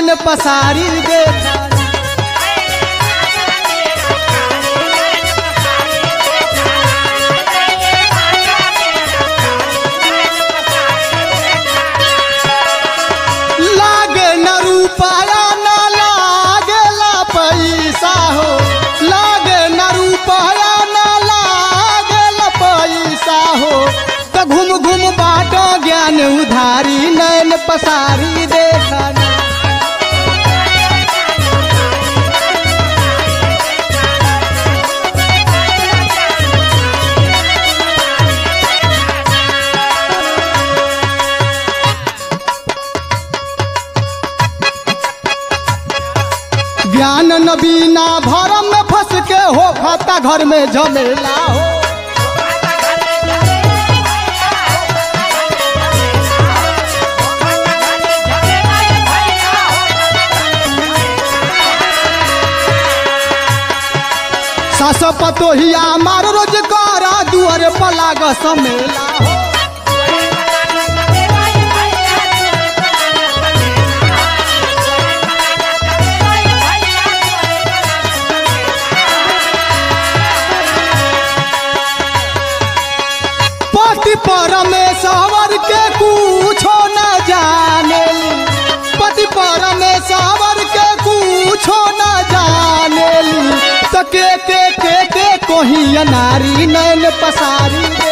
नैन पसारी देखा लागे न रूपाया न लागेला पैसा हो लागे न रूपाया न लागेला पैसा हो तो घूम घूम बाटो ज्ञान उधारी नैन पसारी देखा ज्ञान नबीना भरम में फंस के हो खाता घर में झमेला हो सास पतोहिया मार रोजगार दुआर पलाग समेला हो पति परमेश्वर के कुछो न जाने पति परमेश्वर के कुछो न जाने तो के के के के कोही नारी नैन पसारी रे।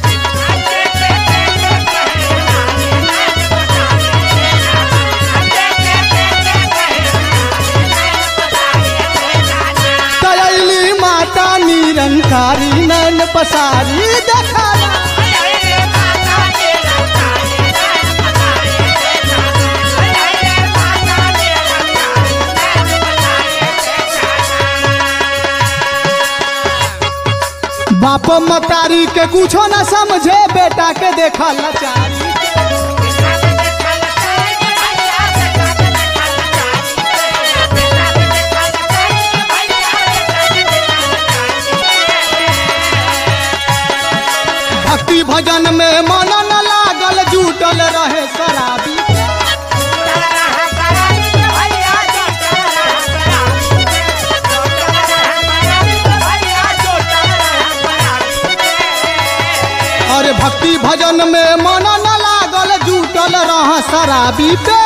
तयली माता निरंकारी नैन पसारी देखा बाप मतारी के कुछो न समझे बेटा के देखा लाचारी भक्ति भजन में मन न लागल जुटल रहे शराबी अरे भक्ति भजन में मन न लागल जुटल रह शराबी पे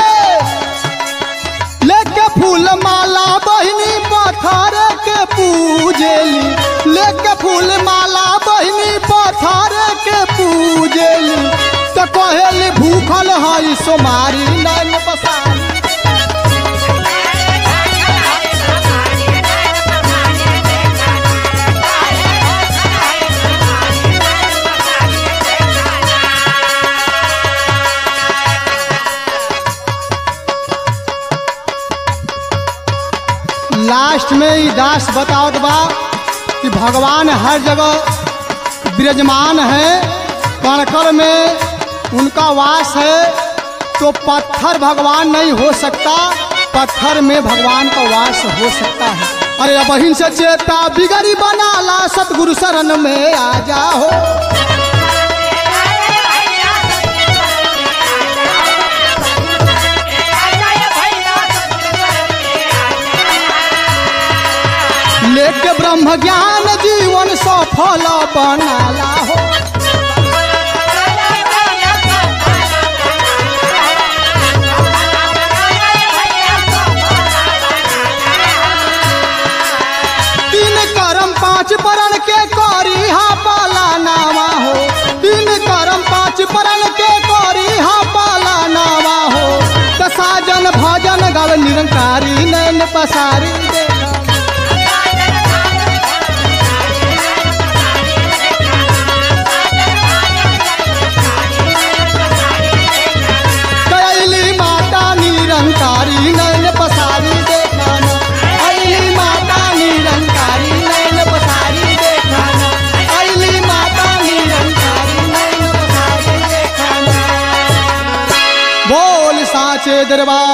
लेके फूल माला बहिनी पत्थर के पूजेली लेके फूल माला बहिनी पत्थर के पूजेली तो कहेली भूखल हई सोमारी नैन बसारी लास्ट में ई दास बतावत बा कि भगवान हर जगह विराजमान है कणकर में उनका वास है तो पत्थर भगवान नहीं हो सकता पत्थर में भगवान का वास हो सकता है अरे अब से चेता बिगड़ी बना ला सतगुरु शरण में आ जाओ लेके ब्रह्म ज्ञान जीवन सफल बनाला हो तीन कर्म पांच परण के करी हा पाला नावा हो तीन कर्म पांच परण के करी हा पाला नावा हो त साजन भजन गव निरंकारी नैन पसारी देखा कैली माता निरंकारी नैन पसारी देखाना ऐली माता निरंकारी नैन पसारी देखाना ऐली माता निरंकारी नैन पसारी देखाना बोल साचे दरबार